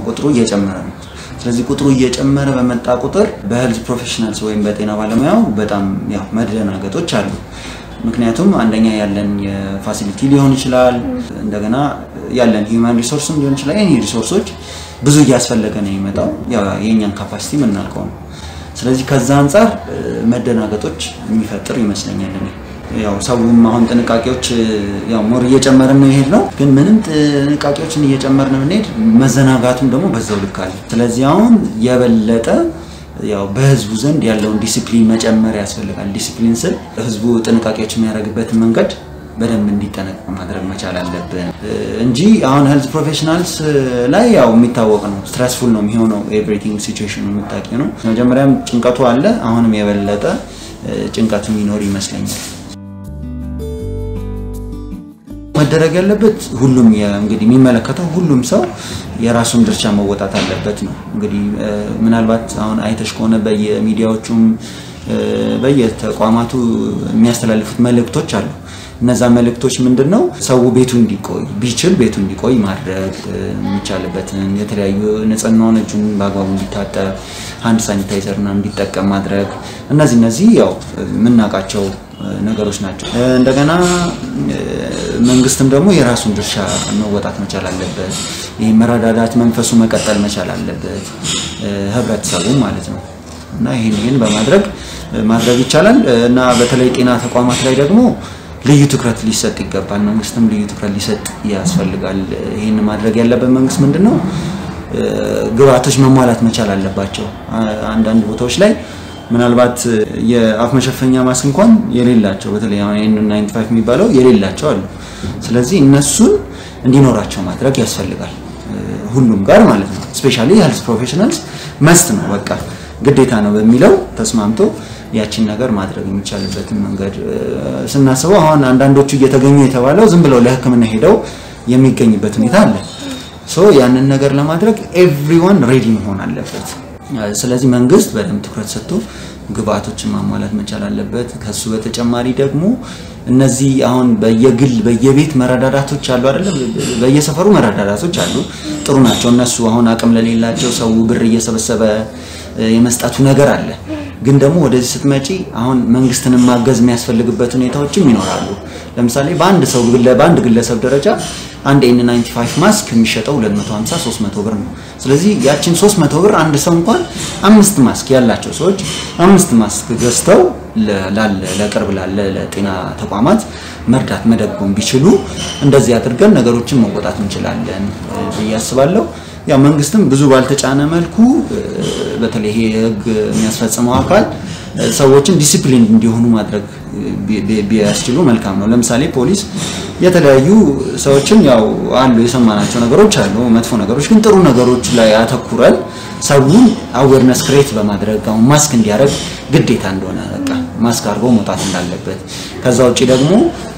ቁጥሩ እየጨመረ ነው። ስለዚህ ቁጥሩ እየጨመረ በመጣ ቁጥር በሄልዝ ፕሮፌሽናልስ ወይም በጤና ባለሙያው በጣም ያው መደናገጦች አሉ። ምክንያቱም አንደኛ ያለን የፋሲሊቲ ሊሆን ይችላል፣ እንደገና ያለን ሂውማን ሪሶርስም ሊሆን ይችላል። ይህ ሪሶርሶች ብዙ እያስፈለገ ነው የሚመጣው የእኛን ካፓሲቲ የምናውቀው ነው። ስለዚህ ከዛ አንጻር መደናገጦች የሚፈጥር ይመስለኛል እኔ ያው ሰውም አሁን ጥንቃቄዎች ያው ሞር እየጨመርን ነው ይሄድ ነው። ግን ምንም ጥንቃቄዎችን እየጨመርን ብንሄድ መዘናጋቱም ደግሞ በዛው ልክ አለ። ስለዚህ አሁን የበለጠ ያው በህዝቡ ዘንድ ያለውን ዲሲፕሊን መጨመር ያስፈልጋል። ዲሲፕሊን ስል ህዝቡ ጥንቃቄዎች የሚያደርግበትን መንገድ በደንብ እንዲጠነቀቅ ማድረግ መቻል አለብን እንጂ አሁን ሄልዝ ፕሮፌሽናልስ ላይ ያው የሚታወቅ ነው፣ ስትረስፉል ነው የሚሆነው ኤቭሪቲንግ ሲቹዌሽኑ የምታውቂ ነው። መጀመሪያም ጭንቀቱ አለ፣ አሁንም የበለጠ ጭንቀቱ የሚኖር ይመስለኛል። መደረግ ያለበት ሁሉም እንግዲህ የሚመለከተው ሁሉም ሰው የራሱን ድርሻ መወጣት አለበት ነው። እንግዲህ ምናልባት አሁን አይተሽ ከሆነ በየሚዲያዎቹም በየተቋማቱ የሚያስተላልፉት መልእክቶች አሉ። እነዛ መልእክቶች ምንድን ነው? ሰው ቤቱ እንዲቆይ ቢችል ቤቱ እንዲቆይ ማድረግ የሚቻልበትን የተለያዩ ንጽህናውን እጁን በአግባቡ እንዲታጠብ ሃንድ ሳኒታይዘርና እንዲጠቀም ማድረግ እነዚህ እነዚህ ያው የምናውቃቸው ነገሮች ናቸው። እንደገና መንግስትም ደግሞ የራሱን ድርሻ መወጣት መቻል አለበት። ይህ መረዳዳት መንፈሱ መቀጠል መቻል አለበት፣ ህብረተሰቡ ማለት ነው። እና ይህን ይህን በማድረግ ማድረግ ይቻላል እና በተለይ ጤና ተቋማት ላይ ደግሞ ልዩ ትኩረት ሊሰጥ ይገባል። መንግስትም ልዩ ትኩረት ሊሰጥ ያስፈልጋል። ይህን ማድረግ ያለበት መንግስት ምንድን ነው ግብአቶች መሟላት መቻል አለባቸው። አንዳንድ ቦታዎች ላይ ምናልባት የአፍ መሸፈኛ ማስክ እንኳን የሌላቸው በተለይ ኤን 95 የሚባለው የሌላቸው አሉ። ስለዚህ እነሱን እንዲኖራቸው ማድረግ ያስፈልጋል ሁሉም ጋር ማለት ነው። ስፔሻሊ ሄልዝ ፕሮፌሽናልስ መስት ነው በቃ ግዴታ ነው በሚለው ተስማምቶ ያችን ነገር ማድረግ የሚቻልበትን መንገድ ስናስበው አሁን አንዳንዶቹ እየተገኙ የተባለው ዝም ብለው ለሕክምና ሄደው የሚገኝበት ሁኔታ አለ። ሶ ያንን ነገር ለማድረግ ኤቭሪዋን ሬዲ መሆን አለበት። ስለዚህ መንግስት በደንብ ትኩረት ሰጥቶ ግብአቶችን ማሟላት መቻል አለበት። ከሱ በተጨማሪ ደግሞ እነዚህ አሁን በየግል በየቤት መረዳዳቶች አሉ አይደለ? በየሰፈሩ መረዳዳቶች አሉ፣ ጥሩ ናቸው እነሱ። አሁን አቅም ለሌላቸው ሰው ብር እየሰበሰበ የመስጠቱ ነገር አለ። ግን ደግሞ ወደዚህ ስትመጪ አሁን መንግስትንም ማገዝ የሚያስፈልግበት ሁኔታዎችም ይኖራሉ። ለምሳሌ በአንድ ሰው በአንድ ግለሰብ ደረጃ አንድ ኤን 95 ማስክ የሚሸጠው 250 300 ብር ነው። ስለዚህ ያችን 300 ብር አንድ ሰው እንኳን አምስት ማስክ ያላቸው ሰዎች አምስት ማስክ ገዝተው ላለ ለቅርብ ላለ ለጤና ተቋማት መርዳት መደጎም ቢችሉ እንደዚህ አድርገን ነገሮችን መወጣት እንችላለን ብዬ አስባለሁ። ያው መንግስትም ብዙ ባልተጫነ መልኩ በተለይ ይሄ ህግ የሚያስፈጽመው አካል ሰዎችን ዲሲፕሊን እንዲሆኑ ማድረግ ቢያስችሉ መልካም ነው። ለምሳሌ ፖሊስ የተለያዩ ሰዎችን ያው አሉ የሰማናቸው ነገሮች አሉ፣ መጥፎ ነገሮች ግን ጥሩ ነገሮች ላይ አተኩረን ሰውን አዌርነስ ክሬት በማድረግ አሁን ማስክ እንዲያደርግ ግዴታ እንደሆነ በቃ ማስክ አድርጎ መውጣት እንዳለበት ከዛ ውጭ ደግሞ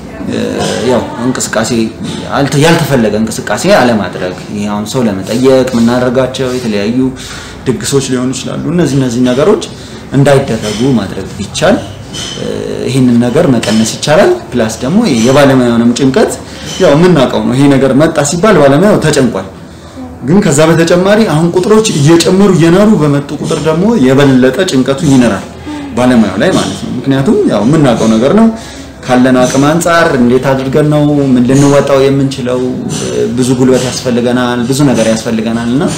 ያው እንቅስቃሴ ያልተፈለገ እንቅስቃሴ አለማድረግ ይሄ አሁን ሰው ለመጠየቅ የምናደርጋቸው የተለያዩ ድግሶች ሊሆኑ ይችላሉ። እነዚህ እነዚህ ነገሮች እንዳይደረጉ ማድረግ ቢቻል ይህንን ነገር መቀነስ ይቻላል። ፕላስ ደግሞ የባለሙያውንም ጭንቀት ያው የምናውቀው ነው። ይሄ ነገር መጣ ሲባል ባለሙያው ተጨንቋል። ግን ከዛ በተጨማሪ አሁን ቁጥሮች እየጨመሩ እየናሩ በመጡ ቁጥር ደግሞ የበለጠ ጭንቀቱ ይነራል ባለሙያው ላይ ማለት ነው። ምክንያቱም ያው የምናውቀው ነገር ነው ካለን አቅም አንጻር እንዴት አድርገን ነው ምን ልንወጣው የምንችለው? ብዙ ጉልበት ያስፈልገናል፣ ብዙ ነገር ያስፈልገናል እና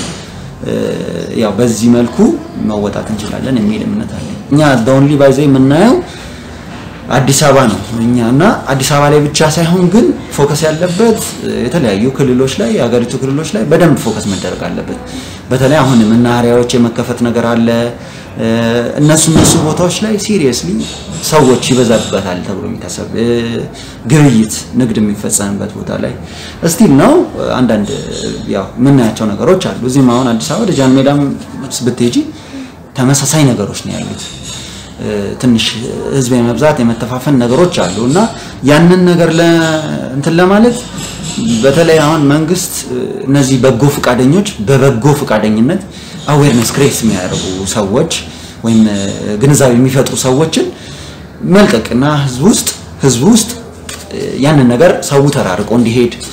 ያው በዚህ መልኩ መወጣት እንችላለን የሚል እምነት አለኝ። እኛ በኦንሊ ባይዘ የምናየው አዲስ አበባ ነው እኛ እና አዲስ አበባ ላይ ብቻ ሳይሆን ግን ፎከስ ያለበት የተለያዩ ክልሎች ላይ የሀገሪቱ ክልሎች ላይ በደንብ ፎከስ መደረግ አለበት። በተለይ አሁን መናኸሪያዎች የመከፈት ነገር አለ። እነሱ እነሱ ቦታዎች ላይ ሲሪየስሊ ሰዎች ይበዛበታል ተብሎ የሚታሰብ ግብይት፣ ንግድ የሚፈጸምበት ቦታ ላይ እስቲል ነው አንዳንድ ያው የምናያቸው ነገሮች አሉ። እዚህም አሁን አዲስ አበባ ወደ ጃን ሜዳም ብትሄጂ ተመሳሳይ ነገሮች ነው ያሉት። ትንሽ ህዝብ የመብዛት የመተፋፈን ነገሮች አሉ እና ያንን ነገር እንትን ለማለት በተለይ አሁን መንግስት እነዚህ በጎ ፈቃደኞች በበጎ ፈቃደኝነት አዌርነስ ክሬት የሚያደርጉ ሰዎች ወይም ግንዛቤ የሚፈጥሩ ሰዎችን መልቀቅና ህዝብ ውስጥ ህዝብ ውስጥ ያንን ነገር ሰው ተራርቆ እንዲሄድ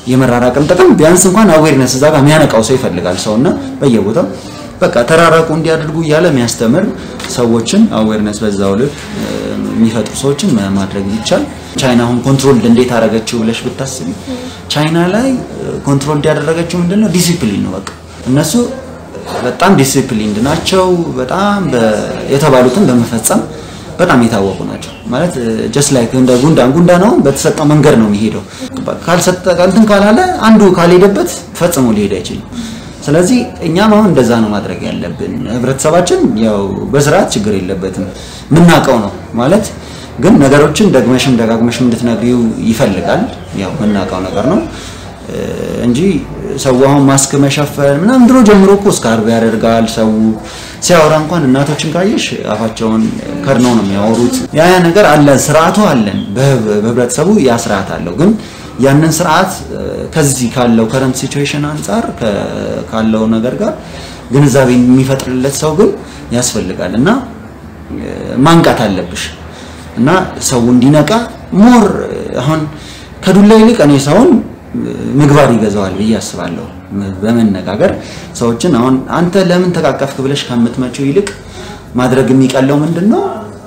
የመራራቅም ጥቅም ቢያንስ እንኳን አዌርነስ እዛ ጋር የሚያነቃው ሰው ይፈልጋል ሰውና በየቦታው በቃ ተራራቁ እንዲያደርጉ እያለ የሚያስተምር ሰዎችን አዌርነስ በዛው ልክ የሚፈጥሩ ሰዎችን ማድረግ ይቻል። ቻይና አሁን ኮንትሮል እንዴት አደረገችው ብለሽ ብታስቢ ቻይና ላይ ኮንትሮል እንዲያደረገችው ምንድነው ዲሲፕሊን ነው። በቃ እነሱ በጣም ዲሲፕሊንድ ናቸው። በጣም የተባሉትን በመፈጸም በጣም የታወቁ ናቸው። ማለት ጀስት ላይክ እንደ ጉንዳን ጉንዳን ነው በተሰጠው መንገድ ነው የሚሄደው። ካልሰጠ እንትን ካላለ አንዱ ካልሄደበት ፈጽሞ ሊሄድ አይችልም። ስለዚህ እኛም አሁን እንደዛ ነው ማድረግ ያለብን። ህብረተሰባችን ያው በስርዓት ችግር የለበትም የምናውቀው ነው ማለት ግን ነገሮችን ደግመሽም ደጋግመሽም እንድትነግሪው ይፈልጋል። ያው የምናውቀው ነገር ነው እንጂ ሰው አሁን ማስክ መሸፈን ምናምን ድሮ ጀምሮ እኮ ስካርብ ያደርጋል። ሰው ሲያወራ እንኳን እናቶችን ካየሽ አፋቸውን ከድነው ነው የሚያወሩት። ያ ያ ነገር አለ፣ ስርዓቱ አለን። በህብረተሰቡ ያ ስርዓት አለው። ግን ያንን ስርዓት ከዚህ ካለው ከረንት ሲቹዌሽን አንጻር ካለው ነገር ጋር ግንዛቤ የሚፈጥርለት ሰው ግን ያስፈልጋል እና ማንቃት አለብሽ እና ሰው እንዲነቃ ሞር አሁን ከዱላ ይልቅ እኔ ሰውን ምግባር ይገዛዋል ብዬ አስባለሁ። በመነጋገር ሰዎችን አሁን አንተ ለምን ተቃቀፍክ ብለሽ ከምትመጪው ይልቅ ማድረግ የሚቀለው ምንድን ነው?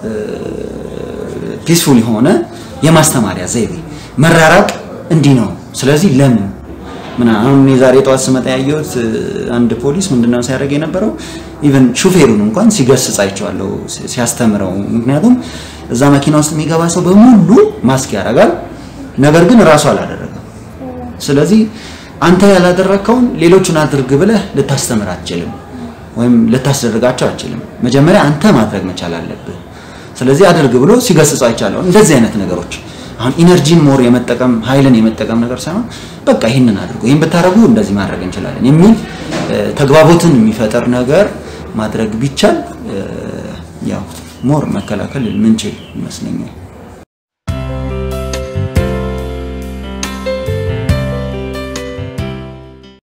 ፒስፉል የሆነ የማስተማሪያ ዘይቤ መራራቅ እንዲህ ነው። ስለዚህ ለምን ምን አሁን እኔ ዛሬ ጠዋት ስመጣ ያየሁት አንድ ፖሊስ ምንድነው ሲያደርግ የነበረው ኢቨን ሹፌሩን እንኳን ሲገስጽ አይቼዋለሁ ሲያስተምረው። ምክንያቱም እዛ መኪና ውስጥ የሚገባ ሰው በሙሉ ማስክ ያደርጋል፣ ነገር ግን እራሱ አላደረገም። ስለዚህ አንተ ያላደረግከውን ሌሎቹን አድርግ ብለህ ልታስተምር አትችልም፣ ወይም ልታስደርጋቸው አትችልም። መጀመሪያ አንተ ማድረግ መቻል አለብህ። ስለዚህ አድርግ ብሎ ሲገስጽ አይቻለሁ። እንደዚህ አይነት ነገሮች አሁን ኢነርጂን ሞር የመጠቀም ኃይልን የመጠቀም ነገር ሳይሆን በቃ ይህንን አድርጉ፣ ይህን ብታደርጉ እንደዚህ ማድረግ እንችላለን የሚል ተግባቦትን የሚፈጠር ነገር ማድረግ ቢቻል ያው ሞር መከላከል ምንችል ይመስለኛል።